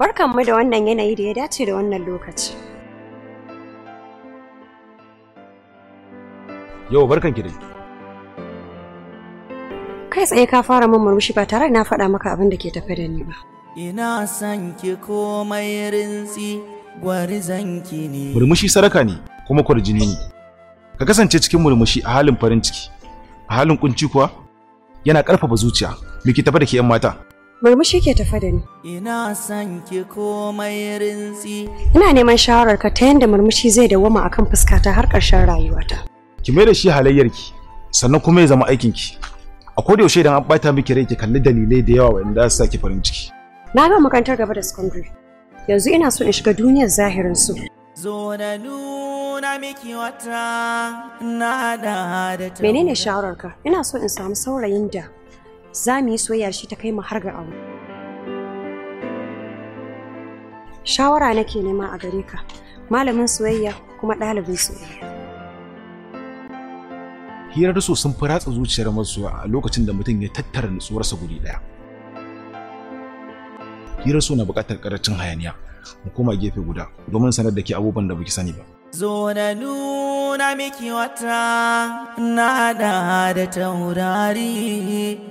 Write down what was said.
Barkanmu da wannan yanayi da ya dace da wannan lokaci. Yau barkan ki dai. Kai tsaye ka fara min murmushi ba tare da na faɗa maka abin da ke tafe da ni ba. Ina son ki komai rintsi gwarizanki ne. Murmushi sadaka ne kuma kwarjini ne. Ka kasance cikin murmushi a halin farin ciki. A halin kunci kuwa yana ƙarfafa zuciya. Me ke tafe da ke 'yan mata? Murmushi ke tafe da ni. Ina son ki komai rintsi. Ina neman shawararka ta yadda murmushi zai dawwama akan fuskata har ƙarshen rayuwata. Ki mai da shi halayyarki sannan kuma ya zama aikinki. A koda yaushe idan an ɓata miki rai ki kalli dalilai da yawa wanda za su saki farin ciki. Na ga makarantar gaba da secondary. Yanzu ina so in shiga duniyar zahirin su. Zo na nuna miki wata na da da ta. Menene shawararka? Ina so in samu saurayin da za mu yi soyayya shi ta kai mu har ga aure. Shawara nake nema a gare ka, malamin soyayya kuma ɗalibin soyayya. Hirar so sun fi ratsa zuciyar masoya a lokacin da mutum ya tattara nutsuwarsa guri ɗaya. Hirar so na buƙatar ƙarancin hayaniya. Mu koma gefe guda domin sanar da ke abubuwan da baki sani ba. Zo na nuna miki wata na da da taurari